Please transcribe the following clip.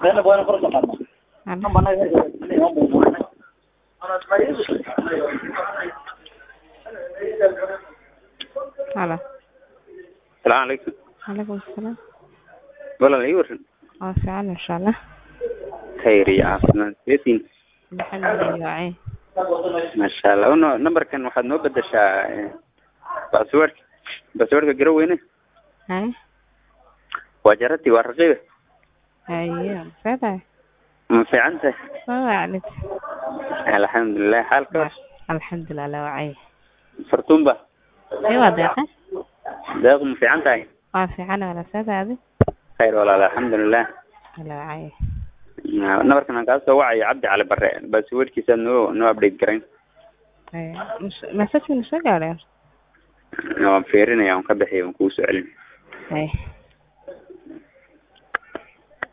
Halo. Salaamu calaykum. Calaykum salaam. Walaal ii waran. Waa fiican insha Allah. Khayr iyo caafimaad. Seetiin. Alxamdulilah. Masha Allah. Uno numberkan waxaad noo bedeshaa eh, password. Passwordka garo weyne. Hay. Waa jarati waa raqiiba. Haye. Fada. Ma fiican tahay? Waa wacnid. Alxamdulilah. Xaalka Alxamdulilah la wacay. fartuunba. Ay waa deeqa. Deeq ma fiican tahay? Waa fiican wala sadaadi. Khayr walaal alxamdulilah. La wacay. Numberkan aan kaa soo wacayo Cabdi Cali Barre. Passwordkiisa noo noo update garayn. Haye. Message min soo gaaray. Waan fiirinaya waan ka bixiyay waan kuu soo celin. Haye.